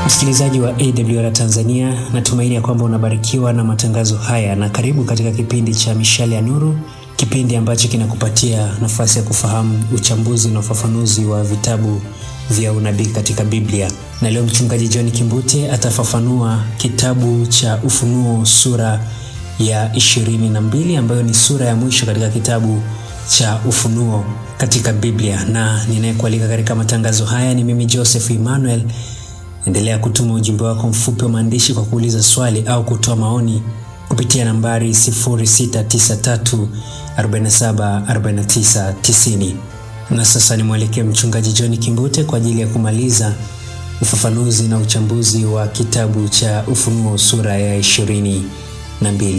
Msikilizaji wa AWR Tanzania, natumaini ya kwamba unabarikiwa na matangazo haya, na karibu katika kipindi cha Mishale ya Nuru, kipindi ambacho kinakupatia nafasi ya kufahamu uchambuzi na ufafanuzi wa vitabu vya unabii katika Biblia. Na leo mchungaji John Kimbute atafafanua kitabu cha Ufunuo sura ya ishirini na mbili ambayo ni sura ya mwisho katika kitabu cha Ufunuo katika Biblia, na ninayekualika katika matangazo haya ni mimi Joseph Emmanuel. Endelea kutuma ujumbe wako mfupi wa maandishi kwa kuuliza swali au kutoa maoni kupitia nambari 0693474990. Na sasa nimwelekee mchungaji John Kimbute kwa ajili ya kumaliza ufafanuzi na uchambuzi wa kitabu cha Ufunuo sura ya ishirini na mbili.